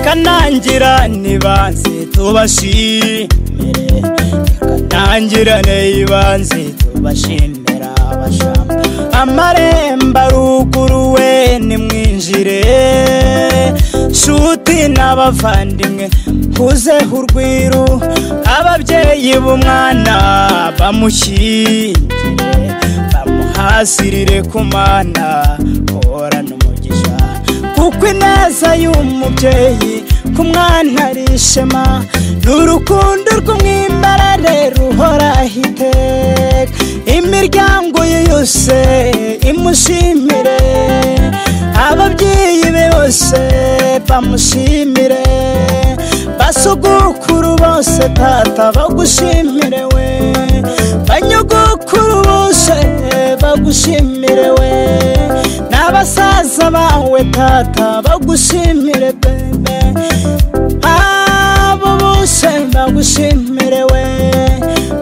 kanangira n'ibanze tubashimire kanangirane y'ibanze tubashimira abashamba amarembo aruguruwe nimwinjire nshuti n'abavandimwe huzeho urwiru ababyeyi b'umwana bamushyingire bamuhasirire ku mana horana umugisha kuko ineza y'umubyeyi ku mwana ari ishema ni urukundo rw'umwimbarare ruhoraho iteka imiryango ye yose imushimire ababyeyi be bose bamushimire basogokuru bose tata bagushimire we banyogokuru bose bagushimire we n'abasaza bawe tata bagushimire bebe abo bose bagushimire we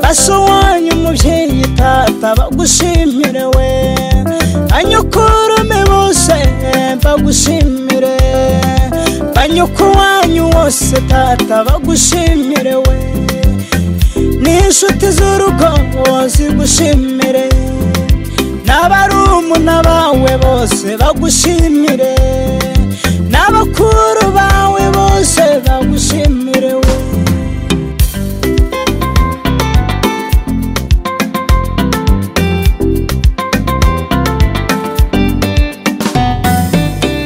basowanye umubyeyi tata bagushimire we banyokurume bose bagushimire banyuku wanyu wose tata bagushimire we n'inshuti z'urugo zigushimire n'abarumuna bawe bose bagushimire n'abakuru bawe bose bagushimire we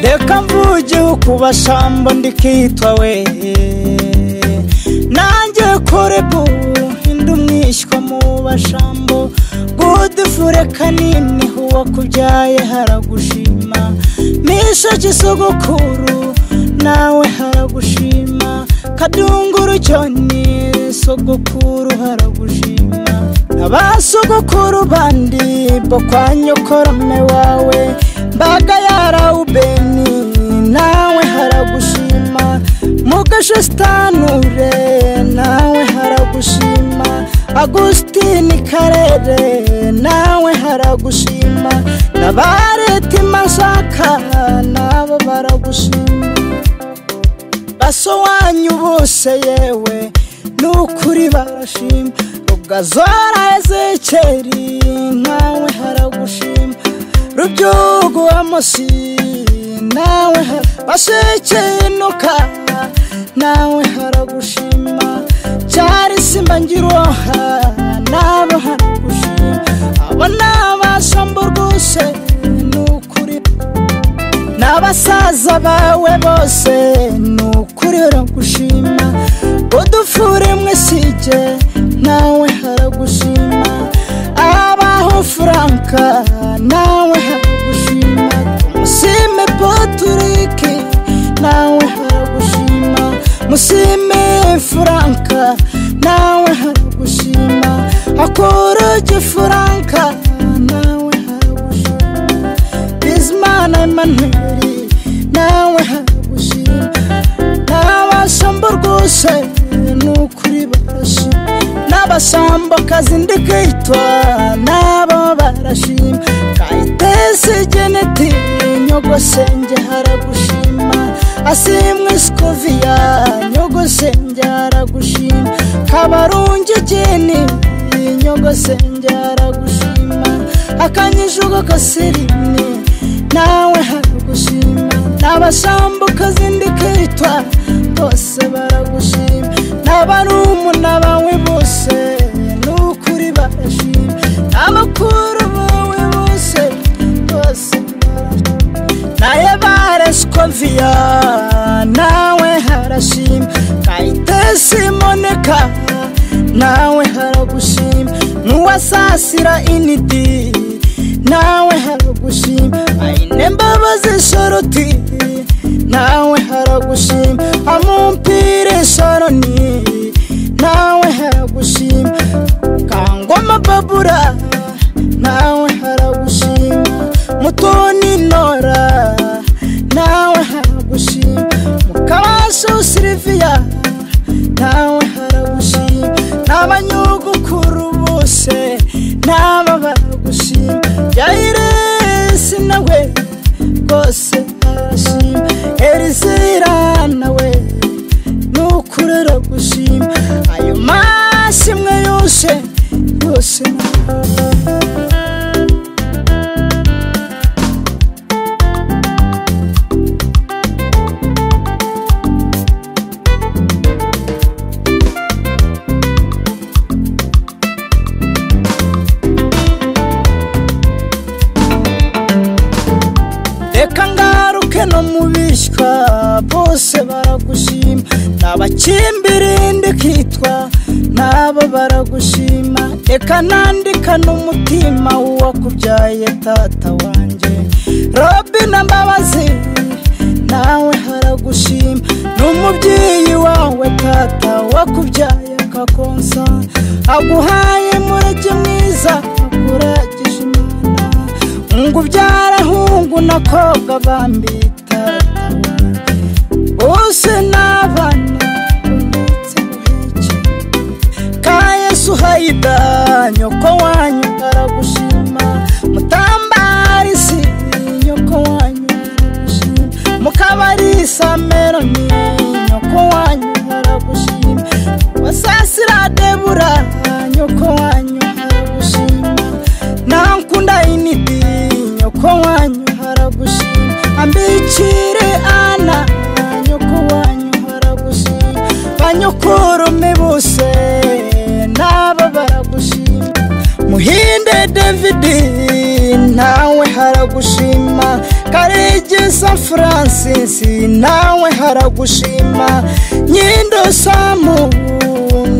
reka mvugeho ku bashambo ndikitwa we nanjye kore buhinde umwishywa mu bashambo gudufure kanini uwo kubyaye haragushima nisho cy'isogokuru nawe haragushima kadunguru cyoni sogokuru haragushima abasogokuru bandi bo kwa nyokorome wawe mbaga yarawubeni nawe haragushima mugashostanure nawe haragushima agusitini karere nawe haragushima n'abaretima nshaka nabo baragushima basobanyu bose yewe n'ukuri barashima rugazora ezekeri nawe haragushima rubyogo amosi nawe bashekeye nuka nawe haragushima cyari simba ngiroha nabo haragushima abo ni abashambo rwose ni ukuri n'abasaza bawe bose ni ukuri haragushima udufure mwesige nawe haragushima abaho furanka nawe haragushima musime paturike nawe haragushima musime furanka nawe haragushima akoroge furanka nawe haragushima bizimana emanweri nawe haragushima n'abashambo rwose ni ukuri barashima n'abashambo kazi ndikitwa nabo barashima kayitese geneti nyogosenge haragushima asimwe skoviya nyogosenge haragushima kabarungi geni nyogosenge haragushima akanyijugo kasirini nawe haragushima n'abashambo kazi ndikitwa bose baragushima n'abarumuna bawe bose ni ukuri barashima n'abakuru bawe bose bose naye barasikoviya nawe harashima kayitesimone nawe haragushima n'uwasasira inidi nawe haragushima aine mbabazi shoroti nawe haragushima amumpire sharoni nawe haragushima kangoma babura nawe haragushima mutoni nora nawe haragushima mukabasho siriviya nawe haragushima n'abanyugukuru bose naba baragushima yairesi nawe rwose arashima erizira nawe gushima ayo masi mwe yose yose reka ngaruke no mu bishywa bose baragushima n'abakimbirinde kitwa nabo baragushima reka nandika n'umutima w'uwakubyaye tata wanjye robi na mbabazi nawe haragushima n'umubyeyi wawe tata wakubyaye akakonsa aguhaye murage mwiza akuragije imana ngo ubyara hungu na kobwa bambita bose n'abana uretse buheke ka yesu hayida nyoko wanyu aragushima mutambarisi nyoko wanyu aragushima mukabarisa meroni nyoko wanyu aragushima wasasira debura nyoko wanyu aragushima nankunda inidi nyoko wanyu haragushima ambikire ana nyoko wanyu haragushima banyokurume bose nabo baragushima muhinde davidi nawe haragushima karegeza francis nawe haragushima nyindo samu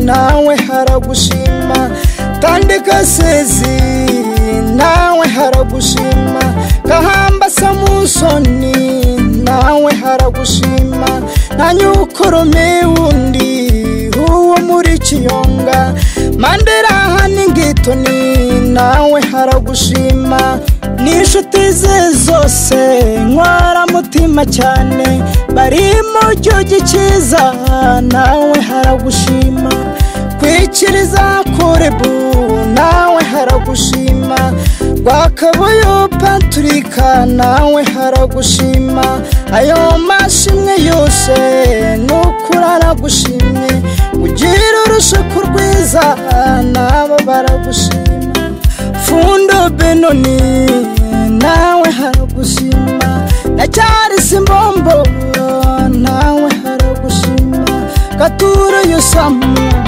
nawe haragushima tandika sezi nawe haragushima gahamba samusoni nawe haragushima na nyukurume wundi uwo muri kiyonga mandera hani ngitoni nawe haragushima n'inshuti ze zose mutima cyane bari mu gihugu cyiza nawe haragushima kwikiriza kurebu nawe haragushima rwakabayo paturika nawe haragushima ayo mashimwe yose nukuri aragushimye ugira urushaku rwiza nabo baragushima fundo benoni nawe haragushima na cyarisi mbombo nawe haragushima gaturo yosamu